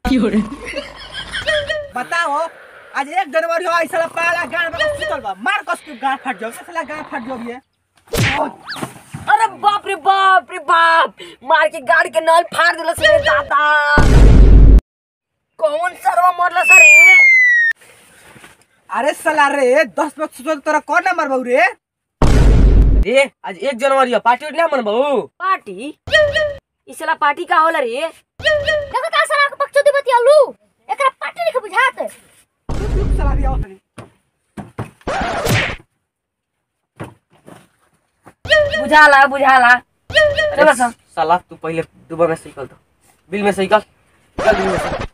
बताओ आज एक जनवरी हो ऐसा पहला गाड़ में सुतल बा मार कस के गाड़ फट जाओ साला गाड़ फट जाओ ये अरे बाप रे बाप रे बाप मार के गाड़ी के नल फाड़ दिला से दादा कौन सरवा मरला सर रे अरे साला रे दस बजे सुतल तोरा कौन नंबर बाऊ रे रे आज एक जनवरी है पार्टी ना मन बहु पार्टी इसला पार्टी का होला रे देखो ता सारा के बकचोदी बतियालू एकरा पार्टी लिखे बुझात रुक रुक साला रे आओ तनी बुझाला बुझाला चलो सर साला तू पहले दुबई में साइकिल दो बिल में साइकिल चल बिल में साइकिल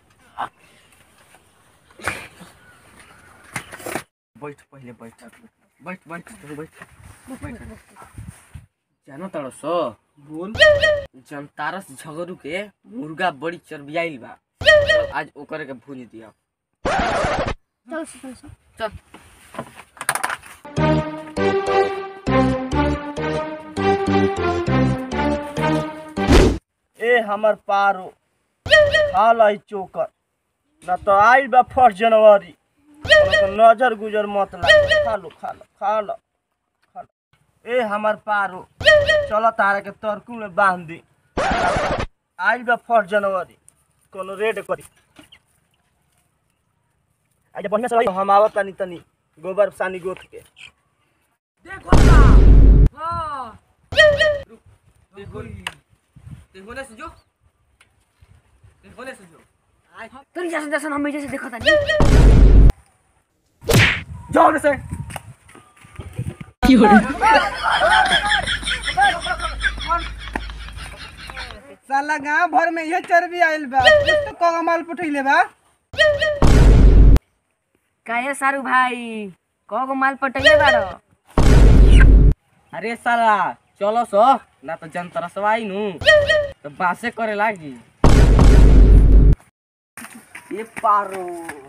बैठ पहले बैठ बैठ बैठ तू बैठ बैठ जानो तारो सो बोल जनतारस झगड़ू के मुर्गा बड़ी चरबियाइल बा चल, आज ओकर के भूज दिया चल चल चल चल ए हमर पारो हाल है चोकर न तो आइल बा फर्स्ट जनवरी न तो नजर गुजर मत लाग खा लो खा लो खा लो खा लो ए हमर पारो चलो तारा के तरकू में बांध दी आइल बा फर्स्ट जनवरी कोनो रेड करी आज बढ़िया से रही हम आवत तनी तनी गोबर सानी गोथ के होने से जो होने से जो तोरी जैसे जैसे हम जैसे देखो तानी जाओ ने से साला गांव भर में ये चर्बी आइल बा कुछ तो कगमाल पुठैले बा काहे सारू भाई कगो माल पटैले बारो अरे साला चलो सो ना तो जनता सवाई नु तो बासे करे लागी ये पारो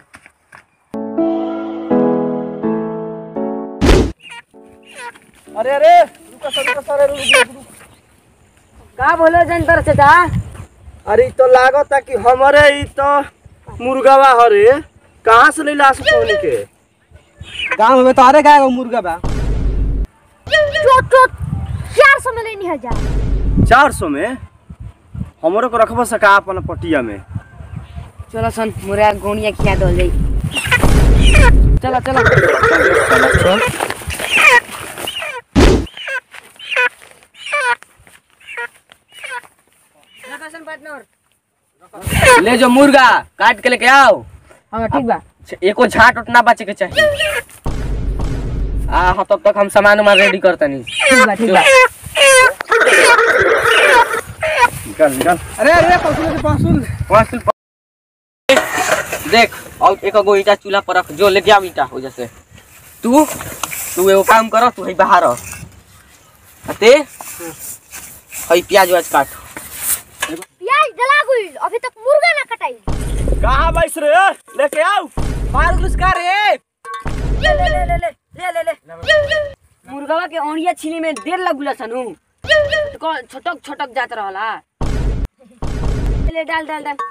अरे अरे रुको सर रुको सर रुको रुको, रुको का बोलो जनता चाचा अरे इ तो लागता कि हमारे ई तो मुर्गावा हरे कहाँ से ले लास पहुनी के गांव में तो अरे गाय मुर्गा बा चोट चोट 400 में लेनी हजार चार सौ में हमरो को रखबो सका अपन पटिया में चलो सन मुरा गोनिया खिया दल जाई चलो चलो ले जो मुर्गा काट के लेके आओ हाँ ठीक बा एको झाट उठ ना बचे के चाहिए आ हाँ तब तक हम सामान उमान रेडी करते नहीं ठीक बा ठीक बा निकल निकल अरे अरे पशु पशु वहाँ से देख और एक गो ईटा चूल्हा पर रख जो लेके आओ ईटा हो जैसे तू तू एगो काम करो तू है बाहर रह। अते हई प्याज व्याज काट प्याज जला गई अभी तक मुर्गा ना कटाई कहाँ बैस रे लेके आओ मार घुसका रे ले ले ले ले ले ले ले ले मुर्गावा के औणिया छीने में देर लगुला सनु छोटक छोटक जात रहला ले डाल डाल डाल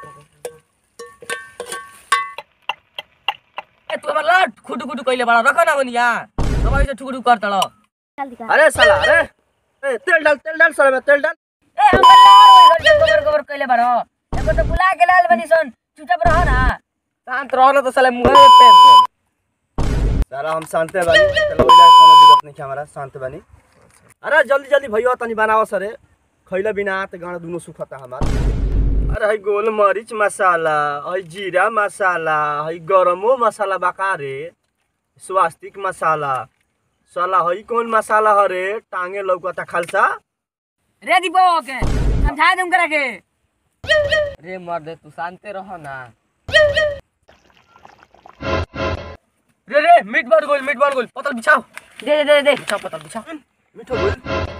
ए तू हमर लट खुटू खुटू कइले बड़ा रख ना बनिया अब ऐसे ठुकुटू करतड़ चल दिखा अरे साला अरे ए, तेल डाल तेल डाल साला में तेल डाल ए हमर लट गोबर गोबर कइले बड़ा एगो तो बुला के लाल बनी सन चुपचाप रह ना शांत रह ना तो साले मुंह में पेन दे सारा हम शांते बानी चलो ओइला कोनो दिक्कत नहीं हमारा शांत बानी अरे जल्दी जल्दी भैया तनी बनाओ सरे खैला बिना त गाना दुनो सुखता हमार अरे है गोल मरीच मसाला है जीरा मसाला है गरमो मसाला बाका रे स्वास्तिक मसाला साला है कौन मसाला हरे टांगे लौकता खालसा रे दीपो के समझा दूं करे के रे मर्द तू शांते रह ना रे रे मीट बार गोल मीट बार गोल पतल बिछाओ दे दे दे दे बिछाओ पतल बिछाओ मिठो बोल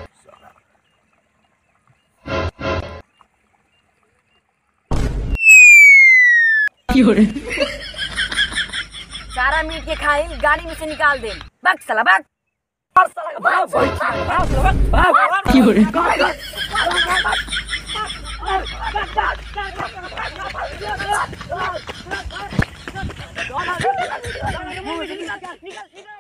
सारा मीट के खाई गाड़ी में से निकाल दे भाग साला भाग निकल निकल निकल